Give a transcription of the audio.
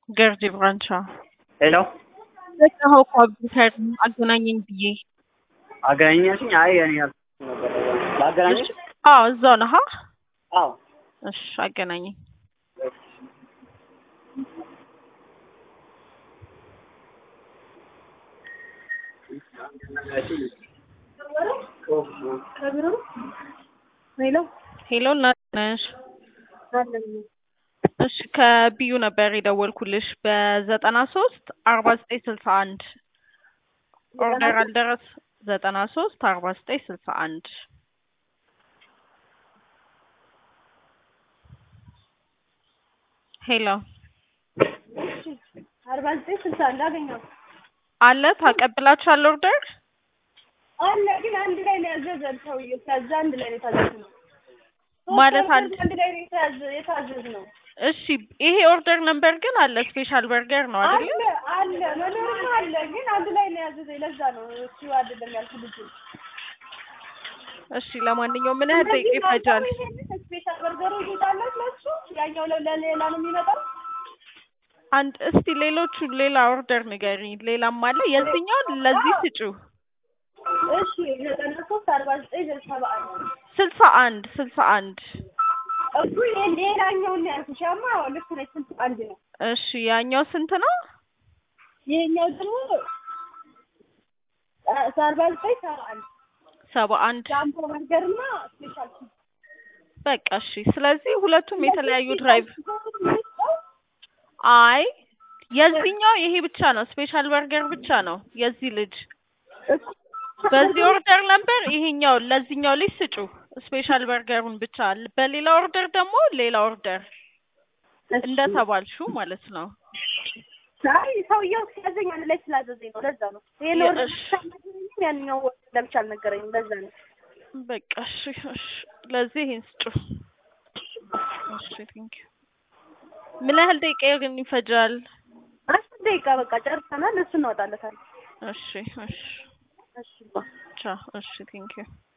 ገርጂ ብራንቻ ሄሎ ዘጋኸው እኮ አብዱልኸይር አገናኘኝ ብዬ። አገናኛሽኝ? አይ እኔ አልኩት ነበር። ላገናኝሽ? አዎ እዛው ነህ? አዎ እሺ አገናኘኝ። ሄሎ ሄሎ እናት ነሽ? እሺ ከቢዩ ነበር የደወልኩልሽ በዘጠና ሶስት አርባ ዘጠኝ ስልሳ አንድ ኦርደር አልደረስ ዘጠና ሶስት አርባ ዘጠኝ ስልሳ አንድ ሄሎ አርባ ዘጠኝ ስልሳ አንድ አገኘው አለ ታቀብላችኋል ኦርደር አለ ግን አንድ ላይ ነው ያዘዘን ሰውዬው። ከዛ አንድ ላይ ነው የታዘዝነው ማለት አንድ አንድ ላይ ነው የታዘ- የታዘዝነው እሺ ይሄ ኦርደር ነምበር ግን አለ ስፔሻል በርገር ነው አይደል አለ አለ መኖርም አለ ግን አንድ ላይ ነው ያዘዘኝ። ለዛ ነው እሱ አይደለም ያልኩ ልጁ እሺ ለማንኛውም ምን ያህል ደቂቃ ይፈጃል ስፔሻል በርገሩ ይሄዳለት ለሱ ያኛው ለ- ለሌላ ነው የሚመጣው። አንድ እስቲ ሌሎቹ ሌላ ኦርደር ንገሪኝ ሌላም አለ የዚህኛውን ለዚህ ስጩ እሺ ዘጠና ሶስት አርባ ዘጠኝ ሰባ አንድ ስልሳ አንድ ስልሳ አንድ እሱ ይሄ ሌላኛውን ነው ያልኩሽ። ያማ ልክ ነች ስልሳ አንድ ነው። እሺ ያኛው ስንት ነው ይሄኛው ደግሞ አርባ ዘጠኝ ሰባ አንድ ሰባ አንድ ጃምቦ በርገርና ስፔሻል በቃ እሺ ስለዚህ ሁለቱም የተለያዩ ድራይቭ አይ የዚህኛው ይሄ ብቻ ነው ስፔሻል በርገር ብቻ ነው የዚህ ልጅ በዚህ ኦርደር ነበር ይሄኛው ለዚህኛው ልጅ ስጩ ስፔሻል በርገሩን ብቻ በሌላ ኦርደር ደግሞ ሌላ ኦርደር እንደተባልሹ ማለት ነው አይ ሰውየው ሲያዘኝ አንድ ላይ ስላዘዘኝ ነው። ለዛ ነው ይሄን ወርድ እሺ። ያንኛው ወርድ ለብቻ አልነገረኝም። ለዛ ነው በቃ እሺ እሺ ለዚህ ይሄን ስጩ እሺ ቴንክ ዩ ምን ያህል ደቂቃ ግን ይፈጃል አስር ደቂቃ በቃ ጨርሰናል። እሱ እናወጣለታለን። እሺ እሺ እሺ ቻው እሺ ቴንክ ዩ